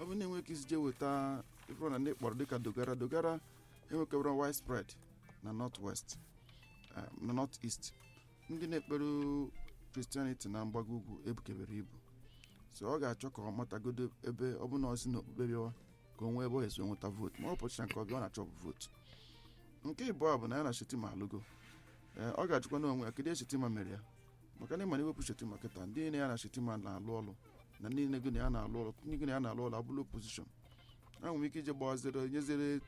bụ na enwe ike isi jee weta ife na ndị kpọrọ dịka dogara dogara enwekebara widespread na north west na north east ndị na-ekpere kristianity na mgbago ugwu ebukebere ibu so ọ ga-achọ ka ọ matagodo ebe ọ bụla ọ si n'okpukpe bịawa ka o nwee ebe ọ esi nweta vootu ma ọ pụcha nke ọ bịa ọ na-achọ bụ vootu nke ịbụọ bụ na ya na shetima alụgo ee ọ ga-ajụkwa n'onwe ya kedu shetima mere ya maka na ịma na iwepụ shetima kịta ndị niile ya na shetima na-alụ ọlụ na ndị niile gị na ya na-alụ ọlụ ndị gị na ya na-alụ ọlụ abụla opozishọn ha nwere ike ije gbazere nyezere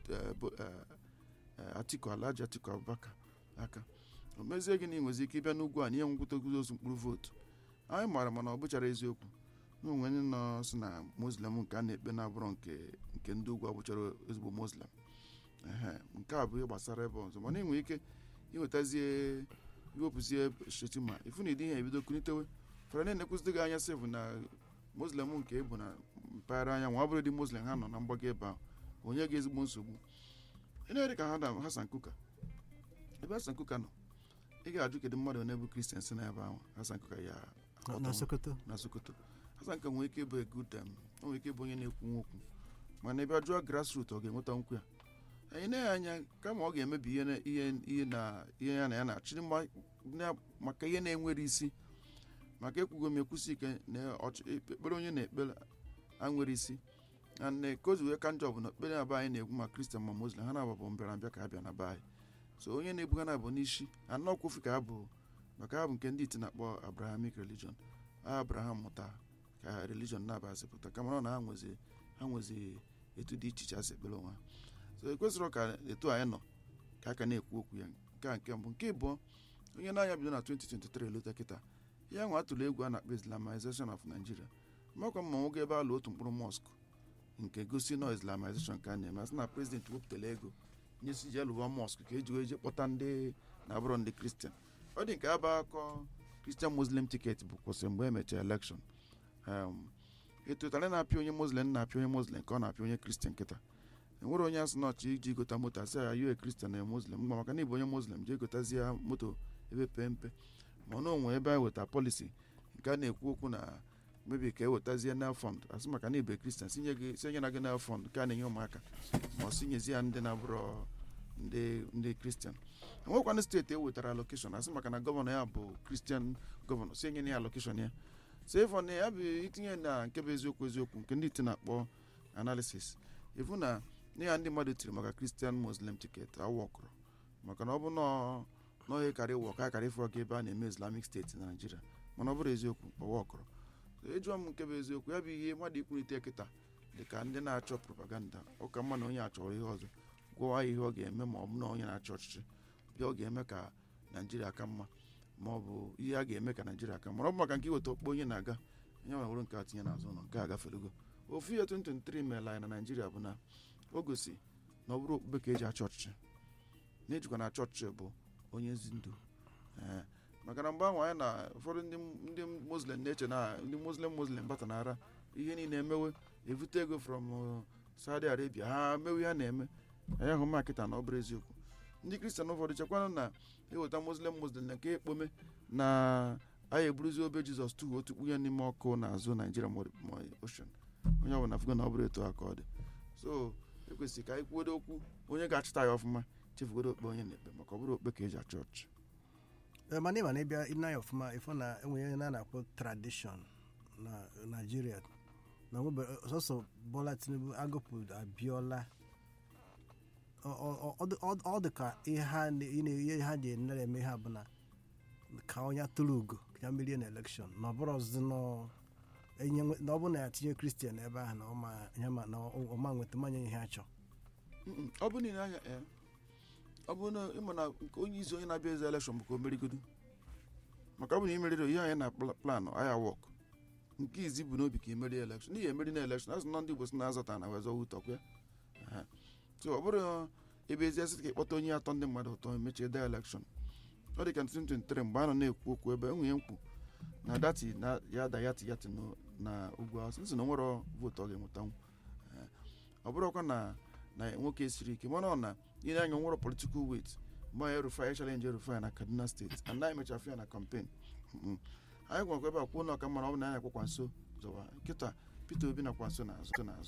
atiku alhaji atiku abubakar aka o mezie gị na ị nwezi ike ịbịa n'ugwu a na ihe nwegwutegozi ozu mkpụrụ vootu anyị maara mana ọ bụchara eziokwu na onwe ndị nọ si na muslim nke a na-ekpe na-abụrụ nke nke ndị ugwu abụchara ezigbo muslim ehe nke a bụ ihe gbasara ebe ọzọ mana ị nwere ike iwetazie iwepụzie shetima ifu na ịdị ihe ebido kulitewe fara na-enekwụzidi gị anya sị bụ na muslim nke bụ na mpaghara anyanwụ ọ bụrụ dị muslim ha nọ na mgbago ebe ahụ onye ga ezigbo nsogbu ị na-ere ka ha na hasan kuka ebe hasan kuka nọ ị ga-ajụ kedu mmadụ onye bụ kristian si n'ebe ahụ hasan kuka ya na sokoto na sokoto hasan kuka nwere ike ịbụ egud o nwere ike ịbụ onye na-ekwu nwokwu mana ebe a jụọ grassroot ọ ga-enweta nkwụ ya anyị na-enye anya kama ọ ga-emebi ihe ihe ihe na ihe ya na ya na-achịrị maka ihe na-enwere isi maka ekwugo m ekwusi ike na ekpere onye na-ekpere anwere isi na nne kozi wee ka njọ bụ na ekpere na be anyị na-egwu ma kristian ma muslim ha na-abụ mbịara mbịa ka ha bịa na be anyị so onye na-ebu ha na-abụ n'isi anọ kwufu ka ha bụ maka ha bụ nke ndị iti na-akpọ abrahamic religion abraham mụta ka religion na-abazipụta kama na ha nwezi ha nwezi etu dị iche iche asị ekpere onwe ha so ekwesịrị ka etu anyị nọ ka aka na-ekwu okwu ya nke a nke mbụ nke ịbụọ onye na-anya bido na 2023 elota kịta ya nwa atụrụ egwu a na-akpọ islamization of nigeria makwa mma nwoke ebe alụ otu mkpụrụ mosque nke gosi nọ islamization ka a na-eme asị na prezidenti wepụtara ego nyesi ji alụwa mosque ka eji wee je kpọta ndị na-abụrọ ndị kristian ọ dị nke aba akọ kristian muslim tiketi bụ kwụsị mgbe e mechara elekshọn etụtara na-apịa onye muslim na-apịa onye muslim ka ọ na-apịa onye kristian kịta enwere onye asị nọchi iji gota moto asị ya yue kristian na muslim mgba maka na ịbụ onye muslim jee gotazie moto ebe pee mpe ma na onwe ebe a weta polisi nke a na-ekwu okwu na mebi ka ewetazie nel fond asị maka na ibe kristian sinye gị sinye na gị nel fond ka a na-enye ụmụaka ma ọ sinyezi ya ndị na-abụrọ ndị ndị kristian enwekwana steeti ewetara alokeshọn asị maka na gọvanọ ya bụ kristian gọvanọ si enye ya alokeshọn ya sefon ya bụ itinye na nke bụ eziokwu eziokwu nke ndị iti na-akpọ analisis ịfụ na ya ndị mmadụ tiri maka kristian muslim tiketi awọkụrụ maka na ọ bụ n'ọhịa karị wọ ka karị fọ ebe a na-eme islamic steeti na naijiria mana ọ bụrụ eziokwu ọwọkụrụ ejụọ m nke bụ eziokwu ya bụ ihe mmadụ ikwurite kịta dị ka ndị na-achọ propaganda ụka mma na onye achọrọ ihe ọzọ gwọwa ya ihe ọ ga-eme ma ọ bụ na onye na-achọ ọchịchị bịa ọ ga-eme ka naijiria ka mma ma ọ bụ ihe a ga-eme ka naijiria ka mma ọ bụ maka nke iweta okpo onye na-aga onye nwere wụrụ nke a tinye n'azụ ụlọ nke a gaferego ofu ihe 2023 meela anyị na naijiria bụ na o gosi na ọ bụrụ okpukpe ka eji achọ ọchịchị na ejikwa na achọ ọchịchị bụ onye ezi ndụ ee maka na mgbe ahụ anyị na ụfọdụ ndị muslim na-eche na ndị muslim muslim bata nara ihe niile emewe evute ego from saudi arabia ha mewe ha na-eme anyị ahụ makịta na ọ bụrụ eziokwu ndị kristian ụfọdụ chekwana na eweta muslim muslim na nke ekpome na anyị eburuzi obe jizọs tu otu kpunye n'ime ọkụ n'azụ naijiria ma ocean onye ọbụla fugo na ọ bụrụ etu aka ọ dị so ekwesịrị ka anyị kwuodo okwu onye ga-achịta ya ọfụma chefugodo okpe onye na-ekpe maka ọ bụrụ okpe ka eji achọ ọchị mana ịma na ịbịa ịna ya ọfụma ịfụ na enwere na na-akpọ tradishọn na naijiria na sọsọ bọla tinubu agụpụ abịọla ọ dị ka ihe ha ji enere eme ha bụ na ka onye tụrụ ugo ka ya merie na elekshọn na ọ bụrụ ọzụzụ na ọ bụ na ya tinye kristian ebe ahụ na ọma nweta mmanya ihe a chọọ ọ bụ niile anya ọ bụ na ịma na nke onye isi onye na-abịa eze elekshọn bụ ka o merigodo maka ọ bụ na imeriri ihe anyị na planụ aya wọk nke izi bụ n'obi ka imeri elekshọn n'ihi emeri na elekshọn azụ na ndị igbo si na-azọta na wezọ ụtọkwa ya so ọ bụrụ ebe ezi asị ka ịkpọta onye atọ ndị mmadụ ụtọ emechie de elekshọn ọ dị ka 2023 mgbe a nọ na-ekwu okwu ebe enwe mkpu na dati na ya da yati yati na ugwu awụsa nsị na nwere vootu ọ ga-enwetanwu ọ bụrụkwa na na nwoke siri ike mana ọ na ile anya nwere political weight mgbe anyị erufai chalenji erufai na kaduna steeti and anyị mechafụ ya na kampen anyị gwakwa ebe a kwuo na ọka mara ọ bụ na anyị akwakwa nso zọwa kịta peter obi nakwa nso n'azụ n'azụ